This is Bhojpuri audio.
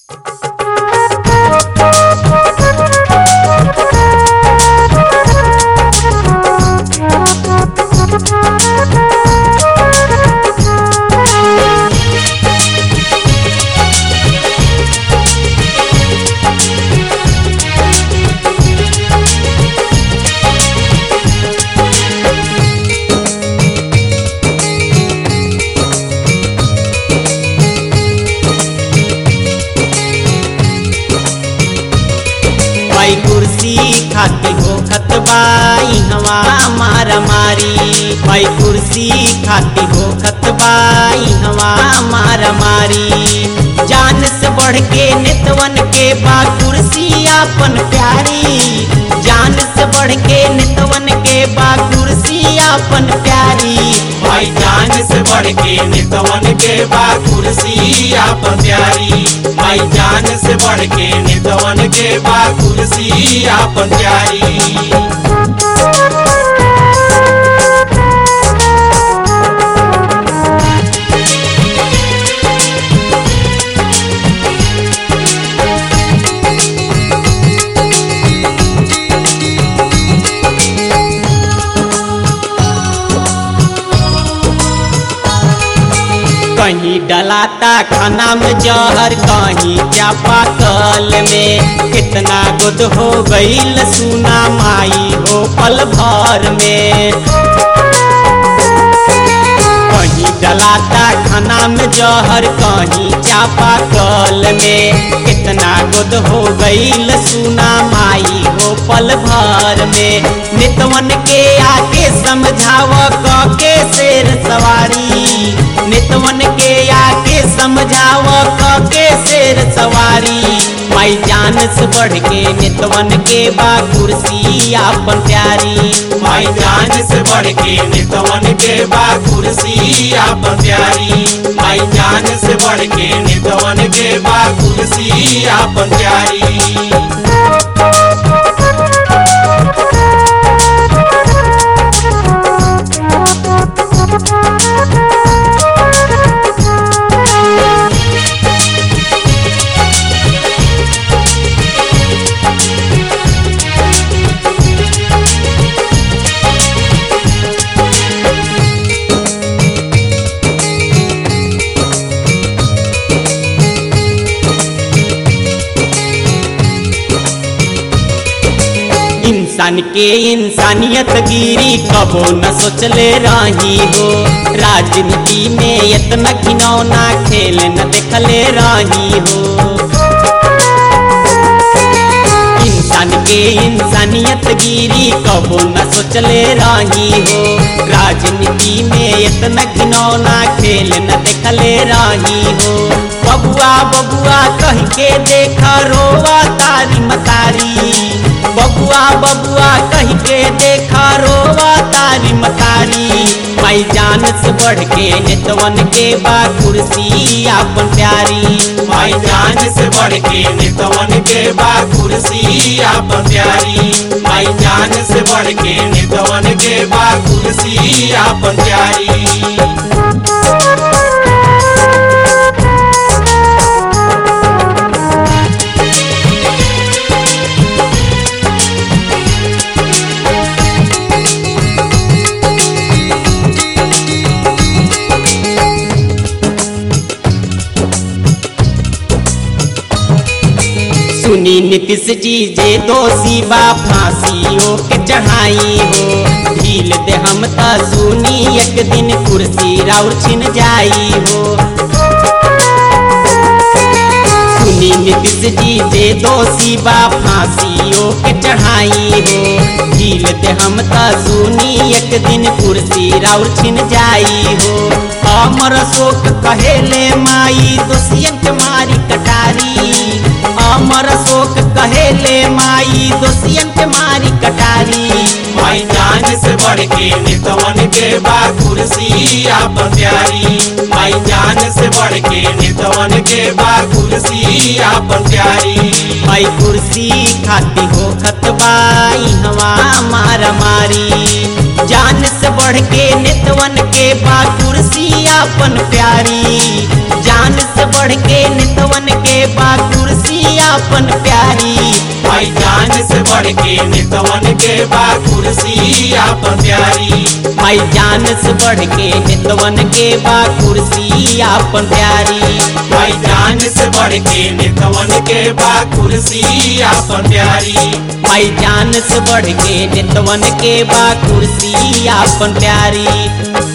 भाई कुर्सी खाती हो खतबाई हवा मारा मारी भाई कुर्सी खाती हो खतबाई हवा मारा मारी जान से बढ़ के नितवन के बा कुर्सी आपन प्यारी जान से बढ़ के नितवन के बा कुर्सी आपन प्यारी भाई जान से बढ़ के नितवन के बा कुर्सी आपन प्यारी भाई जान से बढ़ के नितवन के बा कुर्सी आपन प्यारी कहीं डलाता खाना में जहर कहीं चापा कल में कितना गुद हो गईल सुना माई हो पल भर में कहीं डलाता खाना में जहर कहीं चापा कल में कितना गुद हो गईल सुना माई हो पल भर में नितवन के आके समझाव क के शेर सवारी नितवन के आके समझाव क के शेर सवारी माई जान से बढ़ के नितवन के बा कुर्सी आपन प्यारी भाई जान से बढ़ के नितवन के बा कुर्सी आपन प्यारी भाई जान से बढ़ के नितवन के बा कुर्सी आपन प्यारी इंसान के इंसानियत गिरी कबो न सोचले रही हो राजनीति में इतना घिनौना खेल न देखले रही हो इंसान के इंसानियत गिरी कबो न सोचले रही हो राजनीति में इतना घिनौना खेल न देखले रही हो बबुआ बबुआ कह के देख रोवा तारी मतारी बबुआ बबुआ कह के देखा रोवा तारी मतारी माई जान से बढ़ के नितवन के बा कुर्सी आपन प्यारी भाई जान से बढ़ के नितवन के बा कुर्सी आपन प्यारी भाई जान से बढ़ के नितवन के बा कुर्सी आपन प्यारी सुनी नीतीश जी जे दोषी बा फांसियों के चढ़ाई हो ढील दे हम त सुनी एक दिन कुर्सी राउर छिन जाई हो सुनी नीतीश जी जे दोषी बा फांसियों के चढ़ाई हो ढील दे हम त सुनी एक दिन कुर्सी राउर छिन जाई हो अमर शोक कहेले माई दोषियन के मारी कटारी अमर शोक कहेले माई दोषियन के मारी कटारी भाई जान से बढ़ के नितवन के बा कुर्सी आपन प्यारी भाई जान से बढ़ के नितवन के बा कुर्सी आपन प्यारी भाई कुर्सी खाती हो खतबाई हवा मारा मारी जान से बढ़ के नितवन के बा कुर्सी आपन प्यारी जान से बढ़ के नितवन के बा कुर्सी आपन प्यारी भाई जान से बढ़ के नितवन के बा कुर्सी आपन प्यारी माई जान से बढ़ के नितवन के बा कुर्सी आपन प्यारी भाई जान से बढ़ के नितवन के बा कुर्सी आपन प्यारी माई जान से बढ़ के नितवन के बा कुर्सी आपन प्यारी